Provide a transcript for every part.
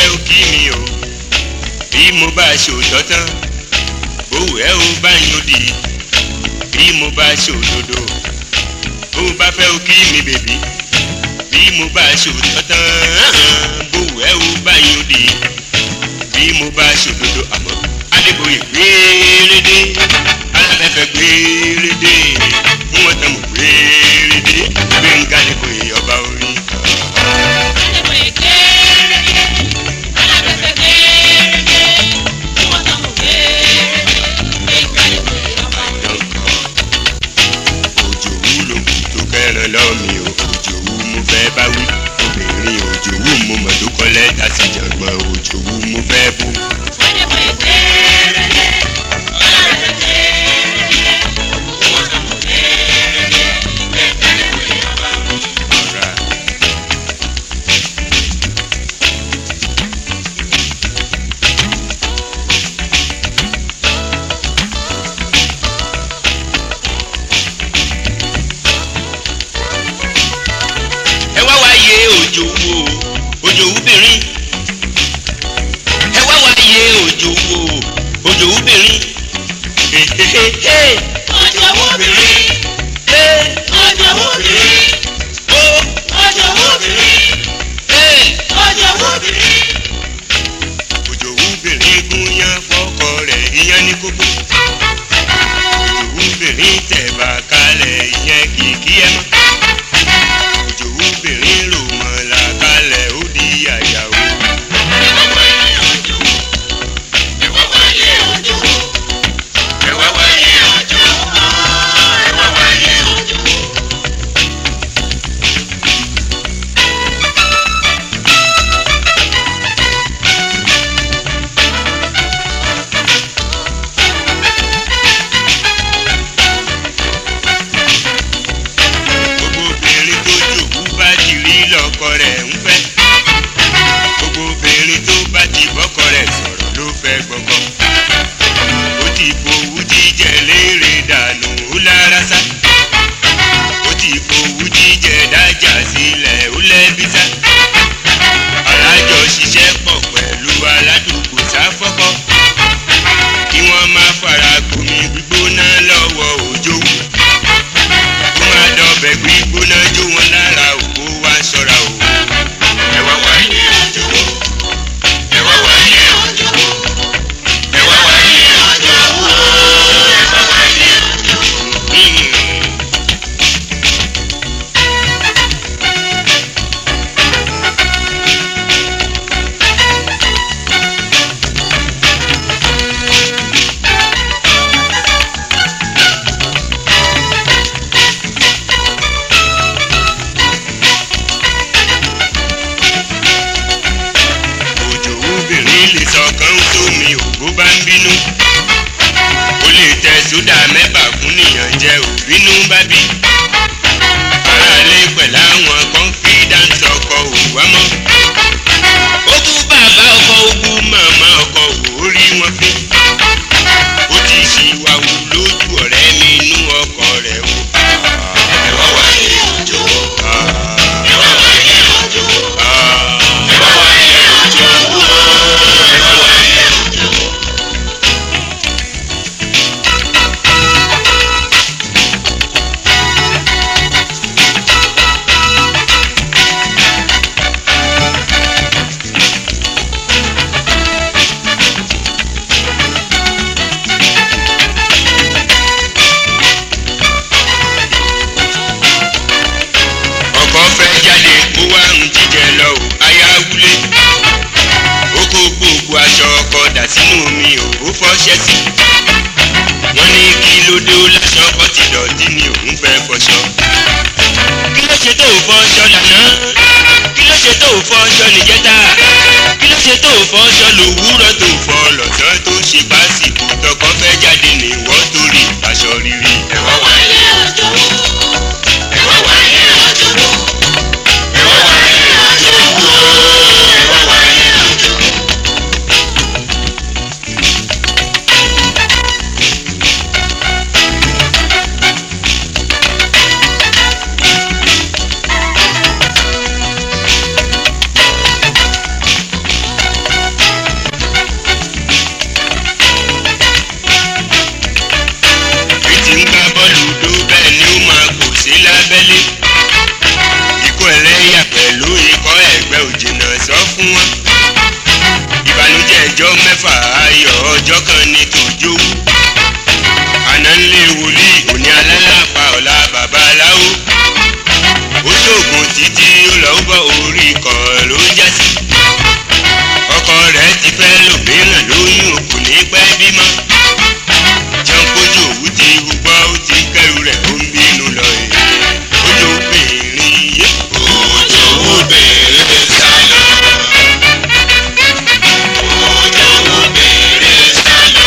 fẹ́ ó kí mi o bí mo bá ṣòótọ́ tán bówù ẹ́ ó bá yín ó di bí mo bá ṣòdodo bó bá fẹ́ ó kí mi bèbí bí mo bá ṣòótọ́ tán bówù ẹ́ ó bá yín ó di bí mo bá ṣòdodo àmọ́ adébóyè gbérédé aláfẹ́fẹ́ gbérédé mú wọn tán mọ̀ gbérédé gbẹ̀ngà adébóyè ọba orin. Adébóyè kéréje, alábẹ́fẹ́ kéréje, tí wọ́n tán mú kéréje, Gbénga Adébóyè ọba orin. òjòwú ló kù tó kẹran lọ́mí o òjòwú mo fẹ́ bá wí obìnrin òjòwú mo mọ̀ tó kọ́ lẹ́tà sí jàngbọ̀n òjòwú mo fẹ́ bú. Adébóyè kéréje, alábẹ́fẹ́ kéréje, tí wọ́n tán mú kéréje, Gbénga Adébóyè ọba orin. ọ̀rá. ẹ wá wáyé òjòwú o òjòwú bìnrin ẹ wá wáyé òjòwú o òjòwú bìnrin. hehehe Òjòwú obìnrin, Hey, òjòwú obìnrin, oh, òjòwú obìnrin, hey. òjòwú obìnrin. òjòwúbìnrin gúnyán fọkọ rẹ̀ ìyẹn ní kókó òjòwúbìnrin tẹ̀bà kalẹ̀ ìyẹn kìkì ẹ̀ mọ́ òjòwúbìnrin rò mọ̀lá kalẹ̀ ó di àyàwó. ẹ wá wáyé gbogbo obìnrin tó jòwú bá ti rí lọ́kọ rẹ̀ ń fẹ́ gbogbo obìnrin tó bá ti bọ́kọ rẹ̀ sọ̀rọ̀ ló fẹ́ gbọ́kọ ó ti fowú jíjẹ léèrè dànù ó lára sá ó ti fowú jíjẹ dájà sílẹ̀ ó lẹ́bí sá alájọ ṣiṣẹ́ pọ̀ pẹ̀lú aládùúgbò sáfọ́kọ́ kí wọ́n má fara gbomi gbígbóná lọ́wọ́ òjòwú kó má dọ̀bẹ̀ gbígbóná jó wọn lára òkú wá ṣọ́ra o. ẹ wá wáyé òjòwú ẹ wá wáyé òjòwú ẹ wá wáyé òjòwú ẹ wá wáyé òjòwú. òjòwúbìnrin lè sọkàn sómi ò bó bá ń bínú ó lè tẹ sódà mẹ́bà fún nìyàn jẹ òbínú bá bí aráalé pẹ̀lú àwọn confidence ọkọ òwá mọ́ ó bú bàbá ọkọ ó bú màmá ọkọ ò rí wọn fín ó ti ṣìwàwù lójú ọ̀rẹ́ mi inú ọkọ rẹ̀ o. ẹ wá wáyé òjòwú ẹ wá wáyé òjòwú ẹ wá wáyé òjòwú ẹ wá wáyé òjòwú. ọkọ fẹ́ jáde kó wá ń jíjẹ lọ ò ayáwúlé ó kó gbogbo aṣọ ọkọ dà sínú omi ò ó fọṣẹ sí wọ́n ní kí ló dé ó láṣọ ọkọ ti dọ̀tí ni òun fẹ́ fọṣọ kí ló ṣe tó ò fọṣọ lànà kí ló ṣe tó ò fọṣọ níjẹta kí ló ṣe tó ò fọṣọ lòwúrọ̀ tó fọ lọ́sàn tó ṣe pásìkò tọkọ fẹ́ jáde ní wọ́n torí aṣọ rírí ẹ wá wáyé Òjòwú, ẹ wá wáyé òjòwú, ẹ wá wáyé òjòwú ẹ wá wáyé òjòwú. ọjọ́ mẹ́fà ayọ̀ ọjọ́ kan ní tòjó àná ńlẹ̀ wòlíì òní alálàpà ọ̀la babaláwo ó ṣoògùn títí ó lọ bọ́ orí kan ló já sí ọkọ rẹ̀ ti fẹ́ lòmíràn lóyún kò ní pẹ́ bímọ jọ́ńkójú òwú ti hùgbọ́ ó ti kẹ́rù rẹ̀ ó ń bínú lọ èè ojú obìnrin yé Ojú obìnrin sálọ. Ojú obìnrin sálọ.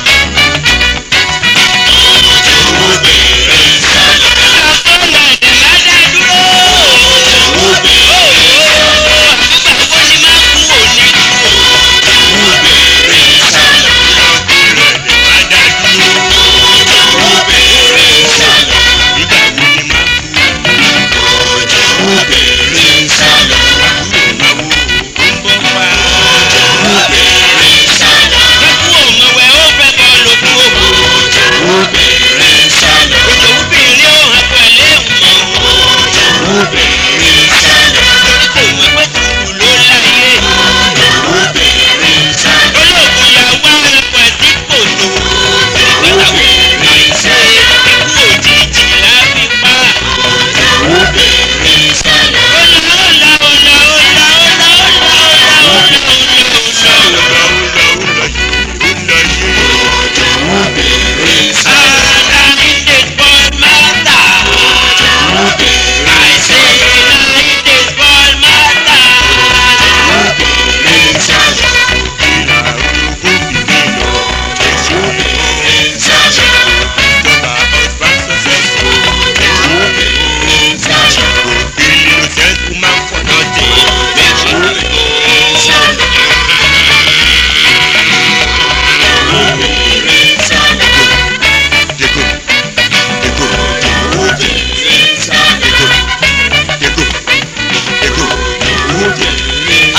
Ojú obìnrin sálọ. Obìnrin sálọ. rẹ̀ dẹ̀ má dá dúró Obìnrin sálọ. nígbà wo ni má kú Obìnrin sálọ. àbúrò máa wo ó ń bọ́ pa Obìnrin sálọ. Obìnrin sálọ. Obìnrin sálọ. Obìnrin sálọ. Obìnrin sálọ. Obìnrin sálọ. ó lọ ó lọ ó lọ yìí ó lọ yìí Obìnrin sálọ. Obìnrin sálọ. Obìnrin sálọ. ìlà orogún fìdí lọ èso Obìnrin sálọ. ìjọba husband successful Obìnrin sálọ. òbí ló sẹ́kù máa ń pọ̀ náà tẹ̀ Obìnrin sálọ. dégò dégò Obìnrin sálọ. dégò dégò dégò Obìnrin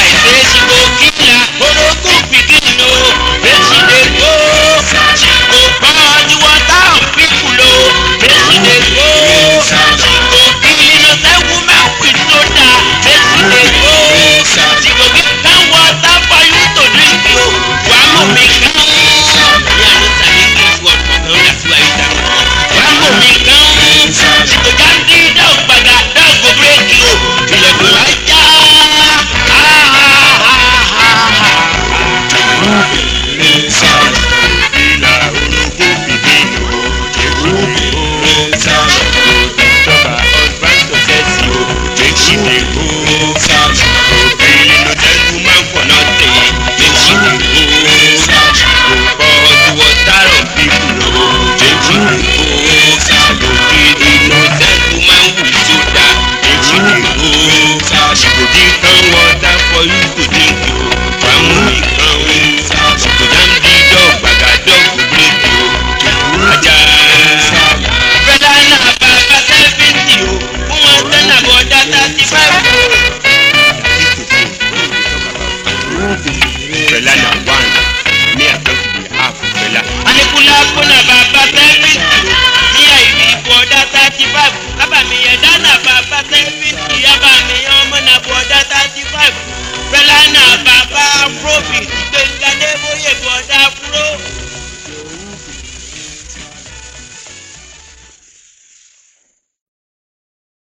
Obìnrin sálọ. ìlà orogún fìdí lọ èso Obìnrin sálọ. ìjọba husband successful èsì dégò sálọ. òbí ló sẹ́kù máa ń pọ̀ náà tẹ̀ èsì Obìnrin sálọ. but water of people o èsì dégò sálọ. òbí ló sẹ́kù máa ń wù sódà èsì dégò. sálọ. Go give them water for you to drink yo. Wàmú ìkan o. Go jam the dog gbàgà dog go break yo. Ajá. Fẹ́lá náà bàbá sẹ́fìtì o, fún wọn sẹ́nà bọ̀dá thirty five o. Fẹlá na one. Me I talk to the half fẹlá. Anikula kúnà bàbá sẹ́fìtì o, ní àìrí bọ̀dá thirty five. Kábàámi ẹ̀dá náà bàbá sẹ́fìtì, yábàámi ọmọ náà bọ̀dá thirty five. Fẹ́lá náà bàbá afrobeat, gbẹ̀ngàdé bóyè bọ̀dá afro.